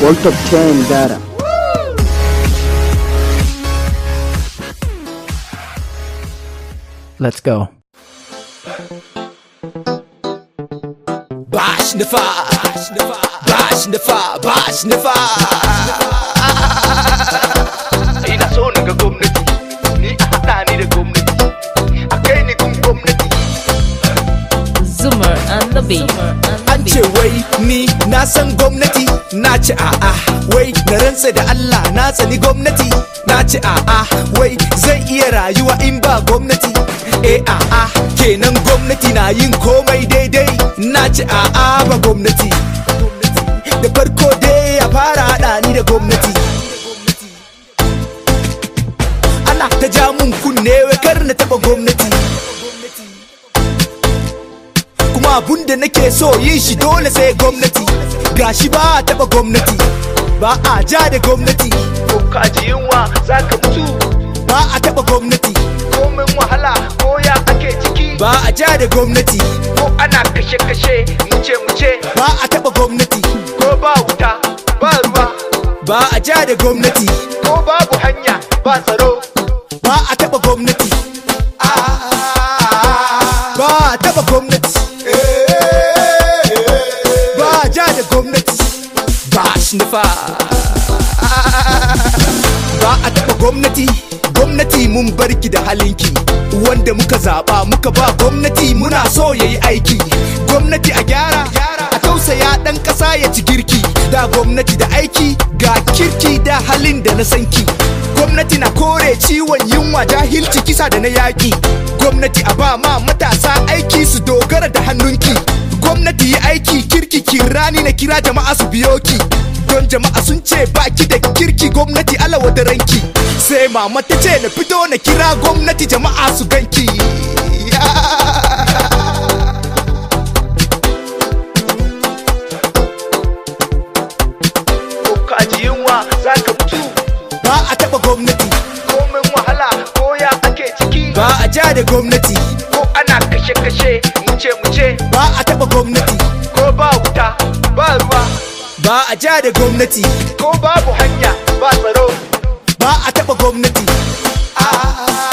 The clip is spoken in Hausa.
World of Chain Dara. Let's go. Bash the fire, bash the fire, bash the fire. ina so na ga gwamnati ni a haɗa ni da gwamnati a kai ni gun gwamnati Zoomer and the beat. An ce wai ni na san gwamnati na ci a'a wai na rantsa da Allah na tsani gwamnati na ci a'a wai zai iya rayuwa in ba gwamnati eh a'a kenan gwamnati na yin komai daidai na ci a'a ba gwamnati da farko dai ya fara haɗa ni da gwamnati ana ta ja mun kunne wai kar na taɓa gwamnati kuma abun da nake so yin shi dole sai gwamnati gashi ba a taba gwamnati ba a ja da gwamnati ko ka ji yunwa za ka mutu ba a taba gwamnati komin wahala ko ya ake ciki ba a ja da gwamnati ko ana kashe-kashe muce muce ba a taba gwamnati ko ba wuta ba ruwa ba a ja da gwamnati ko babu hanya ba tsaro ba a taba gwamnati ba a taba gwamnati ba a ja da gwamnati ba shi nufa ba a taba gwamnati gwamnati mun barki da halinki wanda muka zaba muka ba gwamnati muna so yayi aiki gwamnati a gyara a tausaya dan kasa ya ci girki da gwamnati da aiki ga kirki da halin da na sanki gwamnati na kore ciwon yunwa jahilci kisa da na yaƙi gwamnati a ba ma matasa aiki su dogara da hannunki gwamnati yi aiki kirki kirani na kira jama'a su biyo ki don jama'a sun ce baki da kirki gwamnati alawa da ranki sai mama ta ce na fito na kira gwamnati jama'a su ganki ko ka ji yunwa za ka mutu ba a taba gwamnati komin wahala ko ya ake ciki ba a ja da gwamnati ko ana kashe-kashe muce muce ba a taba gwamnati ko ba wuta ba ruwa ba a ja da gwamnati ko babu hanya ba tsaro ba a taba gwamnati